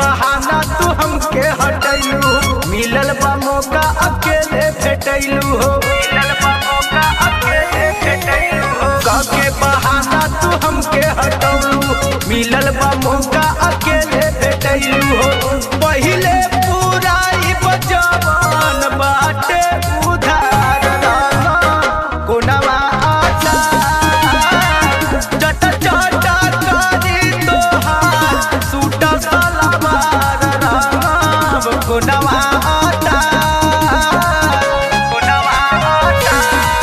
बहाना तू हमके हटैलू मिलल बा मौका अकेले भेटैलू हो मिलल बा मौका अकेले भेटैलू हो काके बहाना तू हमके हटौलू मिलल बा मौका अकेले भेटैलू हो पहिले पूरा ई बजवान बाटे उधार रहना कोनवा आटा चट चट करी तोहार सूट सलवार राम कोनवा आटा कोनवा आटा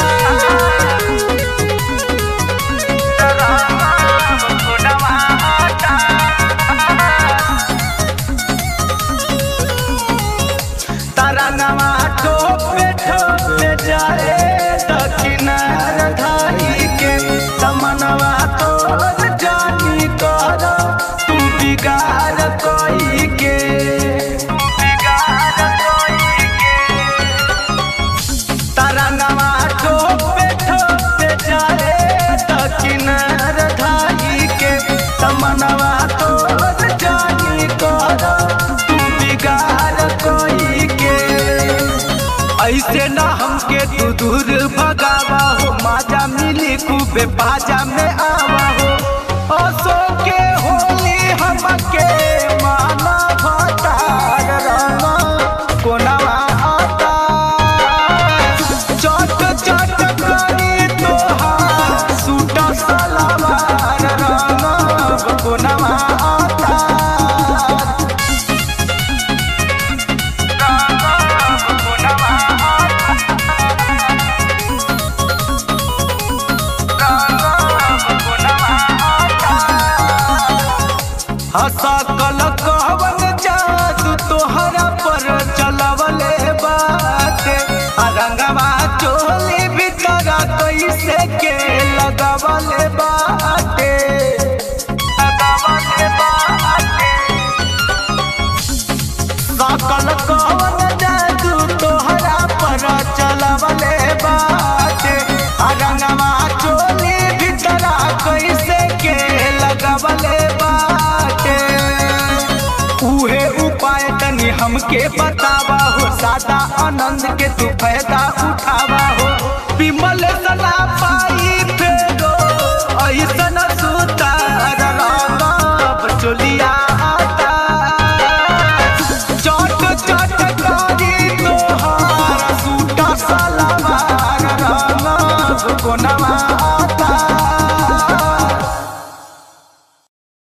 राम कोनवा आटा तरंगवा ठोपे ठोपे जाए दक्षिणार धारी के समनवा तोर जानी कर तू बिगाड़ कोई के तू बिगाड़ कोई के तरंगवा ठोपे ठोपे जाए दक्षिणार धारी के समनवा तोर जानी कर तू बिगाड़ कोई के ऐसे ना हमके तू दूर भगावा हो माजा मिली खूबे बाजा में आवा हो असो के होली हमके माना भटार रहना कोनवा आता चट चट करी तोहार सूट सलवार रहना कोनवा आता हसा कल कहवन जादू तोहरा पर चलवले बाटे आ रंगवा चोली भीतर कैसे के लगवले बाटे लगवले बाटे सकल कवन जादू तोहरा पर चलवले बाटे आ रंगवा चोली भीतर कैसे के लगवले बाटे उहे उपाय तनी हमके बतावा हो सादा आनंद के तू फायदा उठावा हो विमल सला पाई फेरो ऐसन सुतार रंग चोलिया आता चट चट करी तोहार सूट सलवार रंग कोनवा